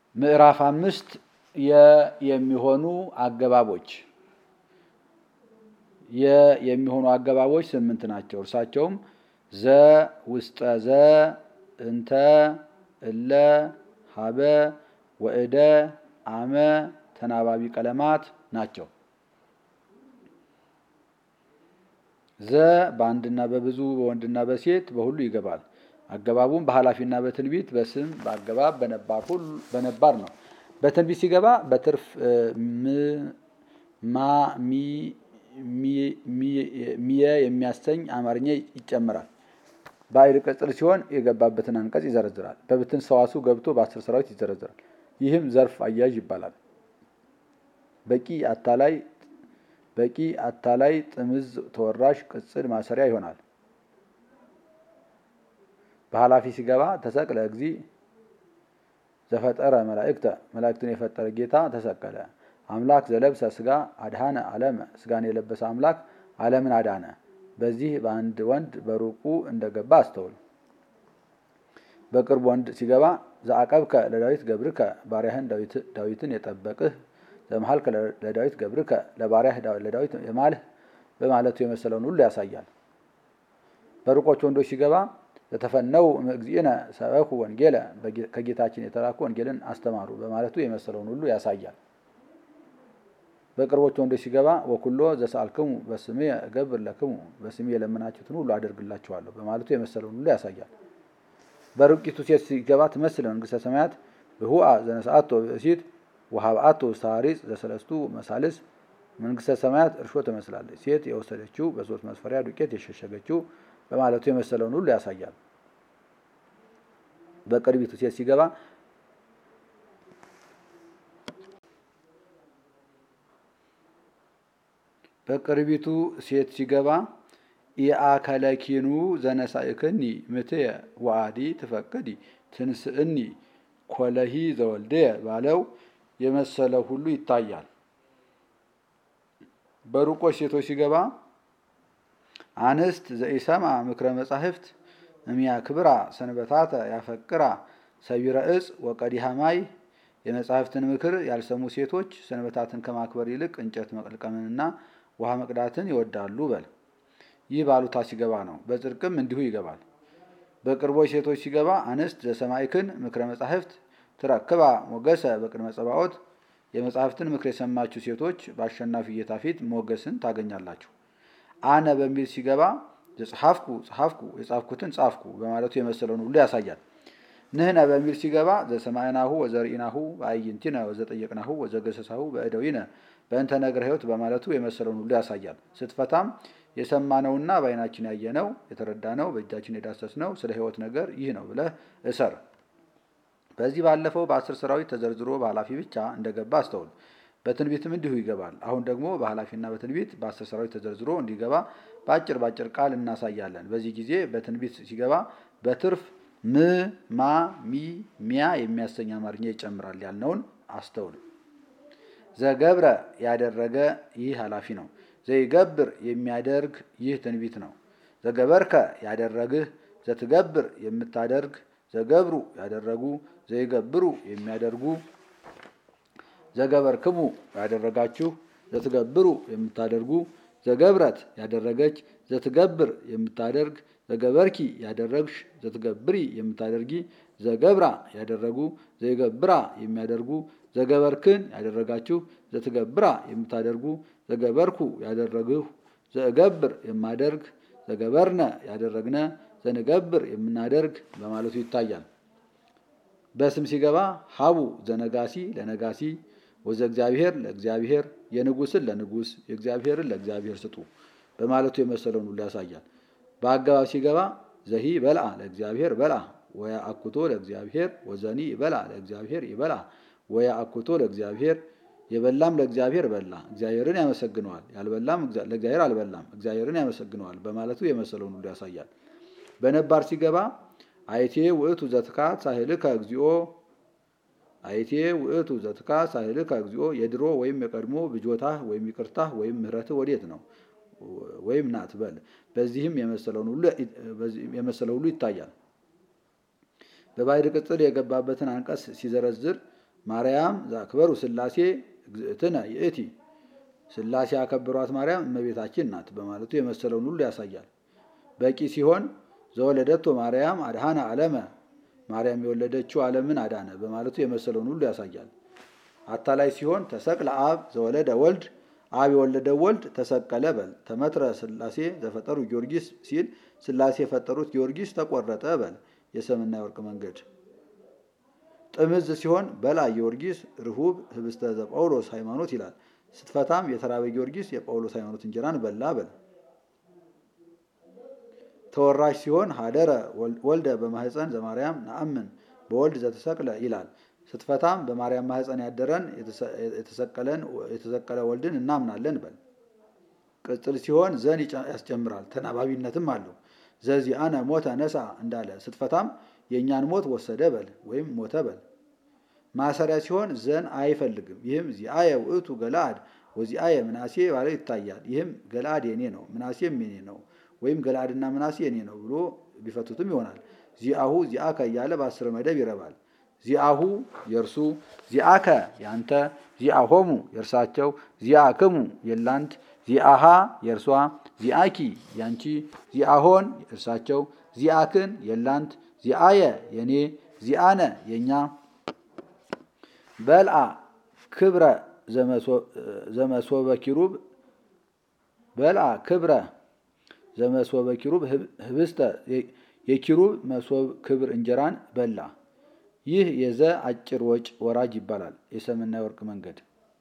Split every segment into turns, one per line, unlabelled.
ምዕራፍ አምስት የ የሚሆኑ አገባቦች የ የሚሆኑ አገባቦች ስምንት ናቸው። እርሳቸውም ዘ፣ ውስጠ ዘ፣ እንተ፣ እለ፣ ሀበ፣ ወእደ፣ አመ፣ ተናባቢ ቀለማት ናቸው። ዘ በአንድና በብዙ በወንድና በሴት በሁሉ ይገባል። አገባቡም በኃላፊና በትንቢት በስም በአገባብ በነባር ነው። በትንቢት ሲገባ በትርፍ ማ ሚየ የሚያሰኝ አማርኛ ይጨምራል። ባዕድ ቅጽል ሲሆን የገባበትን አንቀጽ ይዘረዝራል። በብትን ሰዋሱ ገብቶ በአስር ሰራዊት ይዘረዝራል። ይህም ዘርፍ አያዥ ይባላል። በቂ አታላይ በቂ አታላይ ጥምዝ ተወራሽ ቅጽል ማሰሪያ ይሆናል። በኃላፊ ሲገባ ተሰቅለ እግዚ ዘፈጠረ መላእክተ መላእክትን የፈጠረ ጌታ ተሰቀለ። አምላክ ዘለብሰ ስጋ አድሃነ ዓለመ ስጋን የለበሰ አምላክ ዓለምን አዳነ። በዚህ በአንድ ወንድ በሩቁ እንደገባ አስተውል። በቅርብ ወንድ ሲገባ ዘአቀብከ ለዳዊት ገብርከ ባሪያህን ዳዊትን የጠበቅህ ዘመሀልከ ለዳዊት ገብርከ ለባሪያህ ለዳዊት የማልህ በማለቱ የመሰለውን ሁሉ ያሳያል። በሩቆች ወንዶች ሲገባ ለተፈነው እግዚእነ ሰበኩ ወንጌለ ከጌታችን የተላኩ ወንጌልን አስተማሩ በማለቱ የመሰለውን ሁሉ ያሳያል። በቅርቦች ወንዶች ሲገባ ወኩሎ ዘሰአልክሙ በስሜ እገብር ለክሙ በስሜ የለመናችሁትን ሁሉ አደርግላችኋለሁ በማለቱ የመሰለውን ሁሉ ያሳያል። በሩቂቱ ሴት ሲገባ ትመስል መንግስተ ሰማያት ብሁአ ዘነስአቶ ብእሲት ወሀብአቶ ሳሪጽ ዘሰለስቱ መሳልስ መንግስተ ሰማያት እርሾ ትመስላለች። ሴት የወሰደችው በሶስት መስፈሪያ ዱቄት የሸሸገችው በማለቱ የመሰለውን ሁሉ ያሳያል። በቅርቢቱ ሴት ሲገባ በቅርቢቱ ሴት ሲገባ ኢአከለኪኑ ዘነሳእክኒ ምትየ ወአዲ ትፈቅዲ ትንስእኒ ኮለሂ ዘወልደየ ባለው የመሰለው ሁሉ ይታያል። በሩቆች ሴቶች ሲገባ አንስት ዘኢሰማ ምክረ መጻሕፍት እሚያክብራ ሰንበታተ ያፈቅራ ሰቢረ እጽ ወቀዲሃ ማይ የመጻሕፍትን ምክር ያልሰሙ ሴቶች ሰንበታትን ከማክበር ይልቅ እንጨት መቀልቀምንና ውሃ መቅዳትን ይወዳሉ በል። ይህ ባሉታ ሲገባ ነው። በጽድቅም እንዲሁ ይገባል። በቅርቦች ሴቶች ሲገባ አንስት ዘሰማይክን ምክረ መጻሕፍት ትረክባ ሞገሰ በቅድመ ጸባዖት የመጻሕፍትን ምክር የሰማችሁ ሴቶች በአሸናፊ ጌታ ፊት ሞገስን ታገኛላችሁ። አነ በሚል ሲገባ ዘጸሐፍኩ ጸሐፍኩ የጻፍኩትን ጻፍኩ በማለቱ የመሰለውን ሁሉ ያሳያል። ንህነ በሚል ሲገባ ዘሰማዕናሁ ወዘርኢናሁ በአዕይንቲነ ወዘጠየቅናሁ ወዘገሰሳሁ በእደዊነ በእንተ ነገረ ሕይወት በማለቱ የመሰለውን ሁሉ ያሳያል። ስትፈታም የሰማነውና በዓይናችን ያየነው የተረዳነው በእጃችን የዳሰስነው ስለ ሕይወት ነገር ይህ ነው ብለህ እሰር። በዚህ ባለፈው በአስር ሰራዊት ተዘርዝሮ በኃላፊ ብቻ እንደገባ አስተውል። በትንቢትም እንዲሁ ይገባል። አሁን ደግሞ በኃላፊና በትንቢት በአስር ሰራዊት ተዘርዝሮ እንዲገባ በአጭር በአጭር ቃል እናሳያለን። በዚህ ጊዜ በትንቢት ሲገባ በትርፍ ም ማ ሚ ሚያ የሚያሰኝ አማርኛ ይጨምራል ያልነውን አስተውል። ዘገብረ ያደረገ ይህ ኃላፊ ነው። ዘይገብር የሚያደርግ ይህ ትንቢት ነው። ዘገበርከ ያደረግህ፣ ዘትገብር የምታደርግ፣ ዘገብሩ ያደረጉ፣ ዘይገብሩ የሚያደርጉ፣ ዘገበርክሙ ያደረጋችሁ፣ ዘትገብሩ የምታደርጉ፣ ዘገብረት ያደረገች፣ ዘትገብር የምታደርግ፣ ዘገበርኪ ያደረግሽ፣ ዘትገብሪ የምታደርጊ፣ ዘገብራ ያደረጉ፣ ዘይገብራ የሚያደርጉ፣ ዘገበርክን ያደረጋችሁ፣ ዘትገብራ የምታደርጉ፣ ዘገበርኩ ያደረግሁ፣ ዘእገብር የማደርግ፣ ዘገበርነ ያደረግነ፣ ዘንገብር የምናደርግ በማለቱ ይታያል። በስም ሲገባ ሀቡ ዘነጋሲ ለነጋሲ ወዘ እግዚአብሔር ለእግዚአብሔር የንጉስን ለንጉስ የእግዚአብሔርን ለእግዚአብሔር ስጡ በማለቱ የመሰለውን ሁሉ ያሳያል። በአገባብ ሲገባ ዘሂ በልአ ለእግዚአብሔር በልአ ወያ አኩቶ ለእግዚአብሔር ወዘኒ በልአ ለእግዚአብሔር ይበልአ ወያ አኩቶ ለእግዚአብሔር የበላም ለእግዚአብሔር በላ እግዚአብሔርን ያመሰግነዋል፣ ያልበላም ለእግዚአብሔር አልበላም እግዚአብሔርን ያመሰግነዋል በማለቱ የመሰለውን ሁሉ ያሳያል። በነባር ሲገባ አይቴ ውእቱ ዘትካት ሳህልከ እግዚኦ አይቴ ውእቱ ዘትካት ሳህልከ እግዚኦ የድሮ ወይም የቀድሞ ብጆታህ ወይም ይቅርታህ ወይም ምሕረትህ ወዴት ነው ወይም ናት በል። በዚህም የመሰለው ሁሉ ይታያል። በባዕድ ቅጽል የገባበትን አንቀጽ ሲዘረዝር ማርያም ዛክበሩ ስላሴ እግዝእትነ ይእቲ ስላሴ ያከበሯት ማርያም እመቤታችን ናት በማለቱ የመሰለውን ሁሉ ያሳያል። በቂ ሲሆን ዘወለደቶ ማርያም አድሃነ ዓለመ ማርያም የወለደችው ዓለምን አዳነ በማለቱ የመሰለውን ሁሉ ያሳያል። አታላይ ሲሆን ተሰቅለ አብ ዘወለደ ወልድ አብ የወለደው ወልድ ተሰቀለ በል። ተመትረ ስላሴ ዘፈጠሩ ጊዮርጊስ ሲል ስላሴ የፈጠሩት ጊዮርጊስ ተቆረጠ በል። የሰምና የወርቅ መንገድ ጥምዝ ሲሆን በላ ጊዮርጊስ ርሁብ ህብስተ ዘጳውሎስ ሃይማኖት ይላል። ስትፈታም የተራበ ጊዮርጊስ የጳውሎስ ሃይማኖት እንጀራን በላ በል። ተወራሽ ሲሆን ሀደረ ወልደ በማህፀን ዘማርያም ነአምን በወልድ ዘተሰቅለ ይላል። ስትፈታም በማርያም ማህፀን ያደረን የተሰቀለ ወልድን እናምናለን በል። ቅጽል ሲሆን ዘን ያስጨምራል፣ ተናባቢነትም አለው። ዘዚአነ ሞተ ነሳ እንዳለ ስትፈታም የእኛን ሞት ወሰደ በል ወይም ሞተ በል። ማሰሪያ ሲሆን ዘን አይፈልግም። ይህም ዚአየ ውእቱ ገለአድ ወዚአየ ምናሴ ባለው ይታያል። ይህም ገለአድ የኔ ነው ምናሴም የኔ ነው ወይም ገለአድና ምናሴ የኔ ነው ብሎ ቢፈቱትም ይሆናል። ዚአሁ ዚአከ እያለ በአስር መደብ ይረባል። ዚአሁ የእርሱ ዚአከ ያንተ ዚአሆሙ የእርሳቸው ዚአክሙ የላንት ዚአሃ የእርሷ ዚአኪ ያንቺ ዚአሆን የእርሳቸው ዚአክን የላንት ዚአየ የኔ ዚአነ የኛ በልአ ክብረ ዘመሶበ ኪሩብ በልአ ክብረ ዘመሶበ ኪሩብ ህብስተ የኪሩብ መሶብ ክብር እንጀራን በላ። ይህ የዘ አጭር ወጭ ወራጅ ይባላል። የሰምና የወርቅ መንገድ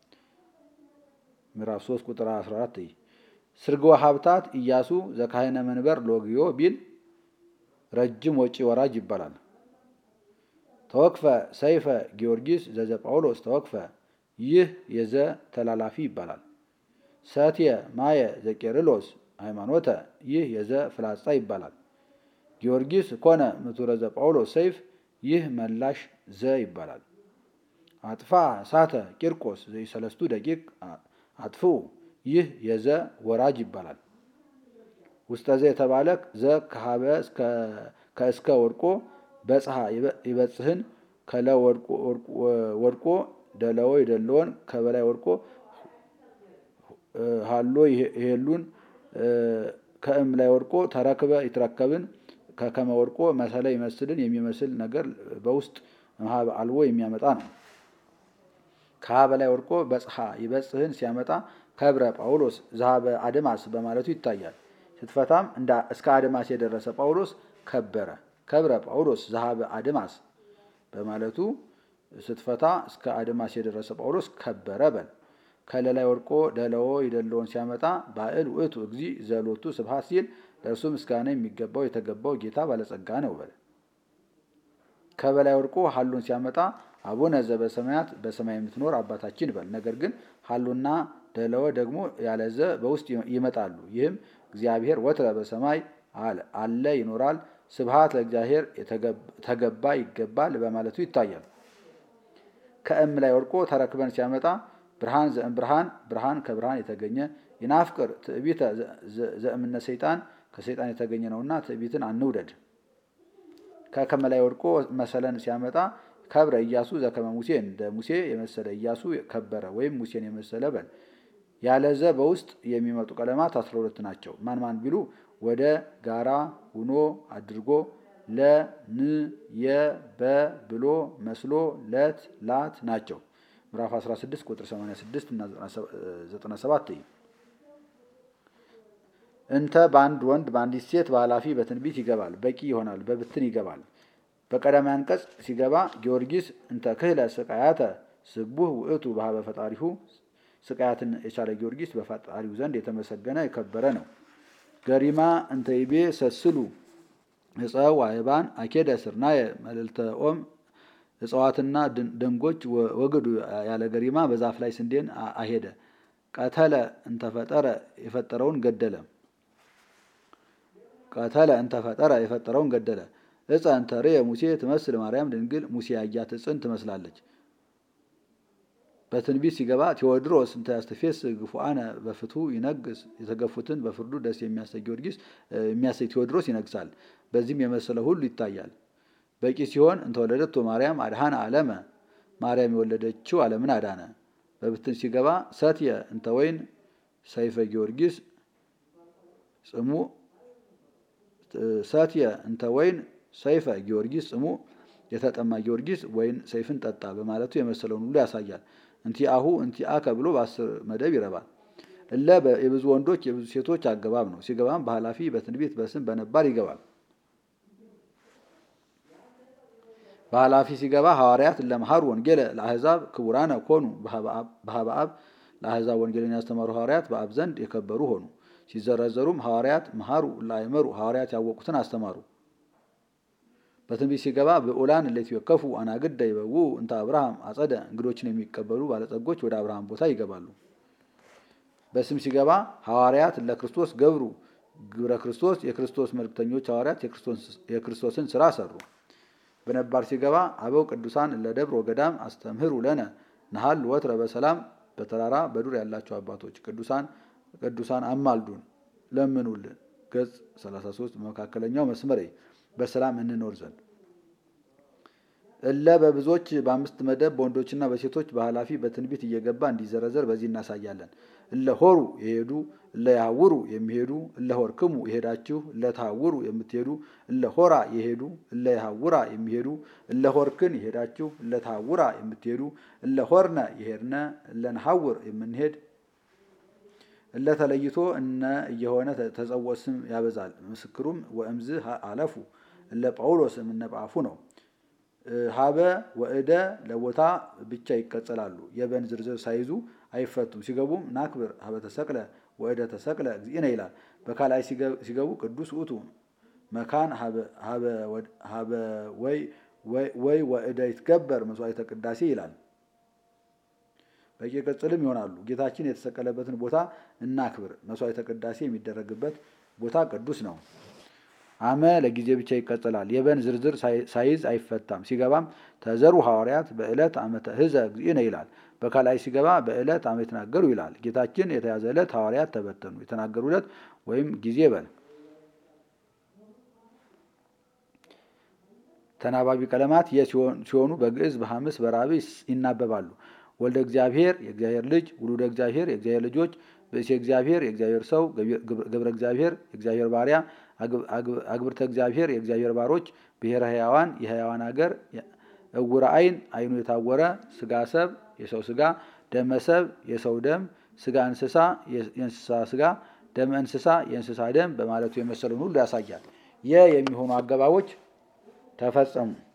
ምዕራፍ 3 ቁጥር 14 ስርግወ ሀብታት ኢያሱ ዘካህነ መንበር ሎግዮ ቢል ረጅም ወጪ ወራጅ ይባላል። ተወክፈ ሰይፈ ጊዮርጊስ ዘዘ ጳውሎስ ተወክፈ ይህ የዘ ተላላፊ ይባላል። ሰትየ ማየ ዘቄርሎስ ሃይማኖተ ይህ የዘ ፍላጻ ይባላል። ጊዮርጊስ ኮነ ምቱረ ዘ ጳውሎስ ሰይፍ ይህ መላሽ ዘ ይባላል። አጥፋ ሳተ ቂርቆስ ዘይሰለስቱ ደቂቅ አጥፍኡ ይህ የዘ ወራጅ ይባላል። ውስጠ ዘ የተባለ ዘ ከሀበ ከእስከ ወድቆ በጽሐ ይበጽህን ከለ ወድቆ ደለዎ የደለዎን ከበላይ ወድቆ ሃሎ ይሄሉን ከእም ላይ ወድቆ ተረክበ ይትረከብን ከከመ ወድቆ መሰለ ይመስልን የሚመስል ነገር በውስጥ መሀብ አልቦ የሚያመጣ ነው። ከሀ በላይ ወድቆ በጽሐ ይበጽህን ሲያመጣ ከብረ ጳውሎስ ዘሀበ አድማስ በማለቱ ይታያል። ስትፈታም እስከ አድማስ የደረሰ ጳውሎስ ከበረ። ከብረ ጳውሎስ ዘሀበ አድማስ በማለቱ ስትፈታ እስከ አድማስ የደረሰ ጳውሎስ ከበረ በል። ከለላይ ወድቆ ደለዎ ይደለውን ሲያመጣ ባዕል ውእቱ እግዚ ዘሎቱ ስብሐት ሲል ለእርሱ ምስጋና የሚገባው የተገባው ጌታ ባለጸጋ ነው በል። ከበላይ ወድቆ ሀሉን ሲያመጣ አቡነ ዘበሰማያት በሰማይ የምትኖር አባታችን በል። ነገር ግን ሀሉና ደለወ ደግሞ ያለዘ በውስጥ ይመጣሉ። ይህም እግዚአብሔር ወትረ በሰማይ አለ ይኖራል፣ ስብሐት ለእግዚአብሔር ተገባ ይገባል በማለቱ ይታያል። ከእም ላይ ወድቆ ተረክበን ሲያመጣ ብርሃን ዘእም ብርሃን ብርሃን ከብርሃን የተገኘ ይናፍቅር ትዕቢተ ዘእምነ ሰይጣን ከሰይጣን የተገኘ ነውና ትዕቢትን አንውደድ። ከከመ ላይ ወድቆ መሰለን ሲያመጣ ከብረ ኢያሱ ዘከመ ሙሴ እንደ ሙሴ የመሰለ ኢያሱ ከበረ ወይም ሙሴን የመሰለ በል። ያለዘ በውስጥ የሚመጡ ቀለማት አስራ ሁለት ናቸው። ማን ማን ቢሉ ወደ ጋራ ሁኖ አድርጎ ለ ን የ በ ብሎ መስሎ ለት ላት ናቸው። ምዕራፍ 16 ቁጥር 86 እና 97 እንተ በአንድ ወንድ በአንዲት ሴት በኃላፊ በትንቢት ይገባል፣ በቂ ይሆናል፣ በብትን ይገባል። በቀዳማይ አንቀጽ ሲገባ ጊዮርጊስ እንተ ክህለ ስቃያተ ስቡህ ውእቱ በሀበ ፈጣሪሁ ስቃያትን የቻለ ጊዮርጊስ በፈጣሪው ዘንድ የተመሰገነ የከበረ ነው። ገሪማ እንተ ይቤ ሰስሉ እፀው ዋይባን አኬደ ስርናየ መልዕልተ ኦም እጽዋትና ደንጎች ወግዱ ያለ ገሪማ በዛፍ ላይ ስንዴን አሄደ። ቀተለ እንተፈጠረ የፈጠረውን ገደለ። ቀተለ እንተፈጠረ የፈጠረውን ገደለ። እፀ እንተርየ ሙሴ ትመስል ማርያም ድንግል ሙሴ ያያት እፅን ትመስላለች። በትንቢት ሲገባ ቴዎድሮስ እንተ ያስተፌስ ግፉአነ በፍትሁ ይነግስ የተገፉትን በፍርዱ ደስ የሚያሰኝ ጊዮርጊስ የሚያሰኝ ቴዎድሮስ ይነግሳል። በዚህም የመሰለ ሁሉ ይታያል። በቂ ሲሆን እንተወለደቶ ማርያም አድሃነ ዓለመ ማርያም የወለደችው ዓለምን አዳነ። በብትን ሲገባ ሰትየ እንተ ወይን ሰይፈ ጊዮርጊስ ጽሙ ሰትየ እንተ ወይን ሰይፈ ጊዮርጊስ ጽሙ የተጠማ ጊዮርጊስ ወይን ሰይፍን ጠጣ በማለቱ የመሰለውን ሁሉ ያሳያል። እንቲ አሁ እንቲ አከ ብሎ በአስር መደብ ይረባል። እለ የብዙ ወንዶች የብዙ ሴቶች አገባብ ነው። ሲገባም በኃላፊ በትንቢት በስም በነባር ይገባል። በኃላፊ ሲገባ ሐዋርያት ለመሃሩ ወንጌለ ለአሕዛብ ክቡራነ ኮኑ በሀበ አብ ለአሕዛብ ወንጌልን ያስተማሩ ሐዋርያት በአብ ዘንድ የከበሩ ሆኑ። ሲዘረዘሩም ሐዋርያት መሃሩ ላይመሩ ሐዋርያት ያወቁትን አስተማሩ። በትንቢት ሲገባ ብዑላን እለይትወከፉ አናግደ ይበውኡ እንተ አብርሃም አጸደ እንግዶችን የሚቀበሉ ባለጸጎች ወደ አብርሃም ቦታ ይገባሉ። በስም ሲገባ ሐዋርያት ለክርስቶስ ገብሩ ግብረ ክርስቶስ የክርስቶስ መልክተኞች ሐዋርያት የክርስቶስን ስራ ሰሩ። በነባር ሲገባ አበው ቅዱሳን ለደብር ወገዳም አስተምህሩ ለነ ነሃል ወትረ በሰላም በተራራ በዱር ያላቸው አባቶች ቅዱሳን ቅዱሳን አማልዱን ለምኑልን። ገጽ 33 መካከለኛው መስመር በሰላም እንኖር ዘንድ እለ በብዙዎች በአምስት መደብ በወንዶችና በሴቶች በኃላፊ በትንቢት እየገባ እንዲዘረዘር በዚህ እናሳያለን። እለ ሆሩ የሄዱ እለ ያውሩ የሚሄዱ እለ ሆርክሙ የሄዳችሁ እለ ተሐውሩ የምትሄዱ እለ ሆራ የሄዱ እለ ያውራ የሚሄዱ እለ ሆርክን የሄዳችሁ እለ ተሐውራ የምትሄዱ እለ ሆርነ የሄድነ እለ ነሐውር የምንሄድ እለ ተለይቶ እነ እየሆነ ተጸውዖ ስም ያበዛል። ምስክሩም ወእምዝ አለፉ እለ ጳውሎስ እምነ ጳፉ ነው። ሀበ ወእደ ለቦታ ብቻ ይቀጸላሉ። የበን ዝርዝር ሳይዙ አይፈቱም። ሲገቡም ናክብር ሀበ ተሰቅለ ወእደ ተሰቅለ እግዚእነ ይላል። በካላይ ሲገቡ ቅዱስ ውእቱ መካን ሀበ ወይ ወእደ ይትገበር መስዋዕተ ቅዳሴ ይላል። በቂ ቅጽልም ይሆናሉ። ጌታችን የተሰቀለበትን ቦታ እናክብር። መስዋዕተ ቅዳሴ የሚደረግበት ቦታ ቅዱስ ነው። አመ ለጊዜ ብቻ ይቀጥላል። የበን ዝርዝር ሳይዝ አይፈታም። ሲገባም ተዘሩ ሐዋርያት በዕለት ዓመተ ህዘ እግዚእነ ይላል። በካላይ ሲገባ በዕለት ዓመ የተናገሩ ይላል። ጌታችን የተያዘ ዕለት ሐዋርያት ተበተኑ። የተናገሩ ዕለት ወይም ጊዜ በል ተናባቢ ቀለማት የ ሲሆኑ በግዕዝ በሐምስ በራብዕ ይናበባሉ። ወልደ እግዚአብሔር የእግዚአብሔር ልጅ፣ ውሉደ እግዚአብሔር የእግዚአብሔር ልጆች፣ ብእሴ እግዚአብሔር የእግዚአብሔር ሰው፣ ገብረ እግዚአብሔር የእግዚአብሔር ባሪያ፣ አግብርተ እግዚአብሔር የእግዚአብሔር ባሮች፣ ብሔረ ሕያዋን የሕያዋን አገር፣ እውረ አይን አይኑ የታወረ፣ ስጋ ሰብ የሰው ስጋ፣ ደመ ሰብ የሰው ደም፣ ስጋ እንስሳ የእንስሳ ስጋ፣ ደመ እንስሳ የእንስሳ ደም በማለቱ የመሰለውን ሁሉ ያሳያል። የ የሚሆኑ አገባቦች ተፈጸሙ።